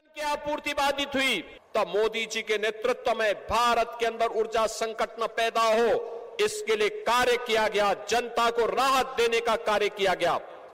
की आपूर्ति बाधित हुई तो मोदी जी के नेतृत्व में भारत के अंदर ऊर्जा संकट न पैदा हो इसके लिए कार्य किया गया जनता को राहत देने का कार्य किया गया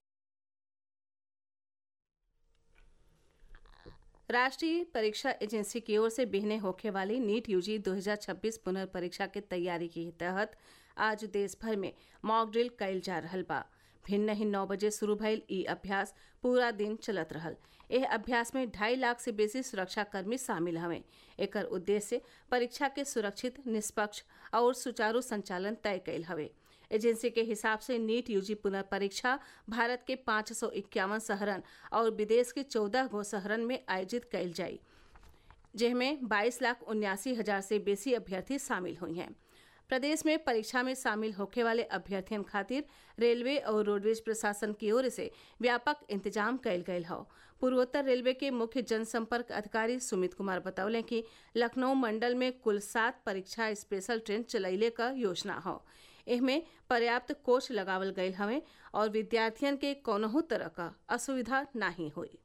राष्ट्रीय परीक्षा एजेंसी की ओर से बिहने होखे वाली नीट यूजी 2026 पुनर्परीक्षा के तैयारी के तहत आज देश भर में मॉक ड्रिल कइल जा रहल बा भिन्न ही नौ बजे शुरू भइल ई अभ्यास पूरा दिन चलत रहल एह अभ्यास में ढाई लाख से बेसी सुरक्षा कर्मी शामिल हवे एकर उद्देश्य परीक्षा के सुरक्षित निष्पक्ष और सुचारू संचालन तय कैल हवे एजेंसी के हिसाब से नीट यूजी पुनर्परीक्षा भारत के पाँच सौ इक्यावन शहरन और विदेश के चौदह गो शहरन में आयोजित कैल जाई जिसमें बाईस लाख उन्यासी हजार से बेसी अभ्यर्थी शामिल हुई हैं प्रदेश में परीक्षा में शामिल होखे वाले अभ्यर्थियन खातिर रेलवे और रोडवेज प्रशासन की ओर से व्यापक इंतजाम कैल गयल हौ पूर्वोत्तर रेलवे के मुख्य जनसंपर्क अधिकारी सुमित कुमार बतौले कि लखनऊ मंडल में कुल सात परीक्षा स्पेशल ट्रेन चलैले क योजना हौ एहमे पर्याप्त कोच लगावल गयल हवे और विद्यार्थियन के कौनहू तरह का असुविधा नाही हुई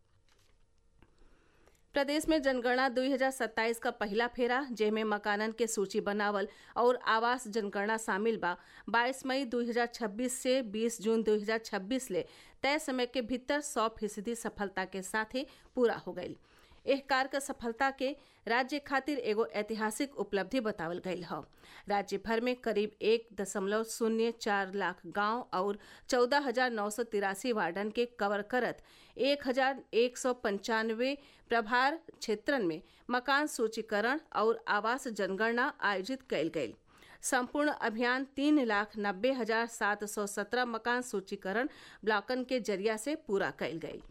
प्रदेश में जनगणना 2027 का पहला फेरा जेमे मकानन के सूची बनावल और आवास जनगणना शामिल बा 22 मई 2026 से 20 जून 2026 ले तय समय के भीतर 100 फीसदी सफलता के साथ ही पूरा हो गई एह कार्य क सफलता के राज्य खातिर एगो ऐतिहासिक उपलब्धि बतावल गयल हौ राज्य भर में करीब एक दशमलव शून्य चार लाख गांव और चौदह हजार नौ सौ तिरासी वार्डन के कवर करत एक हजार एक सौ पंचानवे प्रभार क्षेत्रन में मकान सूचीकरण और आवास जनगणना आयोजित कैल गयी संपूर्ण अभियान तीन लाख नब्बे हजार सात सौ सत्रह मकान सूचीकरण ब्लॉकन के जरिया से पूरा कैल गयी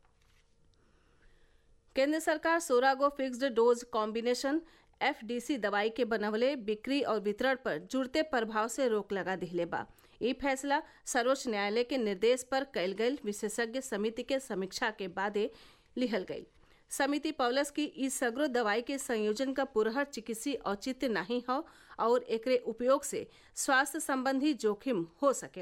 केंद्र सरकार सोलह गो फिक्स्ड डोज कॉम्बिनेशन एफडीसी दवाई के बनवले बिक्री और वितरण पर जुड़ते प्रभाव से रोक लगा दिहले बा ई फैसला सर्वोच्च न्यायालय के निर्देश पर कैल गई विशेषज्ञ समिति के समीक्षा के बादे लिहल गई समिति पौलस की ई सगरो दवाई के संयोजन का पुरहर चिकित्सीय औचित्य नहीं हो और एकरे उपयोग से स्वास्थ्य संबंधी जोखिम हो सके